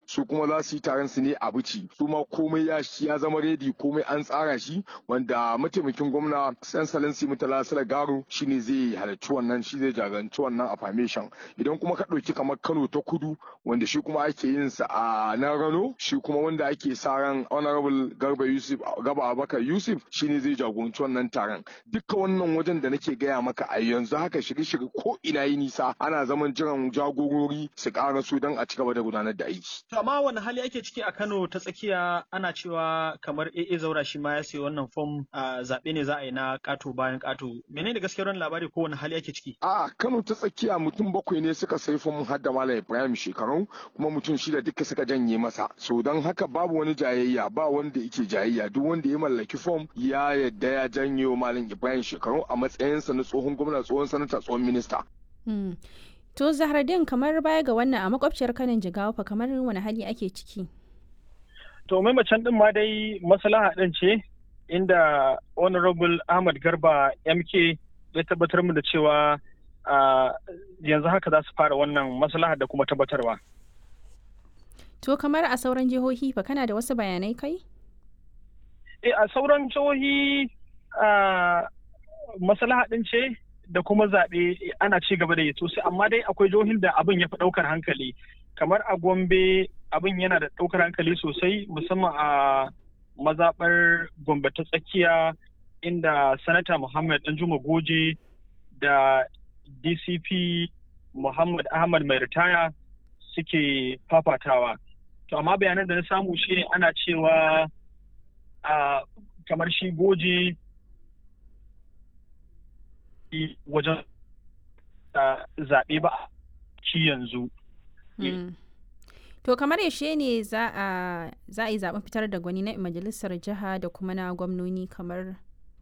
su kuma za su yi taron su ne a bici su ma komai ya ya zama redi komai an tsara shi wanda mataimakin gwamna san salansi mutala sala garo shine zai halarci wannan shi zai jagoranci wannan affirmation idan kuma ka ɗauki kamar kano ta kudu wanda shi kuma ake yin sa a nan rano shi kuma wanda ake sa ran honorable garba yusuf gaba abakar yusuf shine zai jagoranci wannan taron duka wannan wajen da nake gaya maka a yanzu haka shirye-shirye ko ina yi nisa ana zaman jiran jagorori su ƙara su don a ci gaba da gudanar da aiki. amma wani hali ake ciki a kano ta tsakiya ana cewa kamar AA zaura shi ma ya sayi wannan fom a zaɓe ne za a yi na ƙato bayan ƙato menene gaskiyar wannan labari ko wani hali ake ciki a Kano ta tsakiya mutum bakwai ne suka sayi fom har da Malam Ibrahim shekaru kuma mutum shida duka suka janye masa so don haka babu wani jayayya ba wanda yake jayayya duk wanda ya mallaki fom ya yadda ya janye wa Malam Ibrahim shekaru a matsayinsa na tsohon gwamna tsohon sanata tsohon minista. To Zahraddin kamar baya ga wannan a makwabciyar kanin jigawa fa kamar wani hali ake ciki. To mai macen din ma dai maslaha din ce inda Honorable Ahmad Garba MK ya tabbatar mu da cewa yanzu haka za su fara wannan maslaha da kuma tabbatarwa. To kamar a sauran jihohi fa kana da wasu bayanai kai? Eh a sauran jihohi maslaha din ce da kuma zaɓe ana ci gaba da yi sosai amma dai akwai jihohin da abin ya fi ɗaukar hankali kamar a gombe abin yana da ɗaukar hankali sosai musamman a mazaɓar gombe ta tsakiya inda sanata muhammad danjuma goje da dcp muhammad ahmad mai ritaya suke fafatawa to amma bayanan da na samu shine ana cewa a kamar shi goje wajen zaɓe ba ci yanzu. To kamar yaushe ne za a yi zaɓen fitar da gwani na majalisar jiha da kuma na gwamnoni kamar?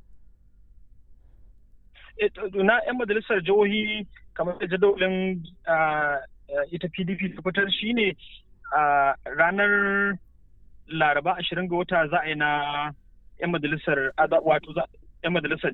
Na 'yan majalisar jihohi kamar da jadawalin ita PDP ta fitar shi ne ranar laraba ashirin ga wata za a yi na 'yan majalisar wato 'yan majalisar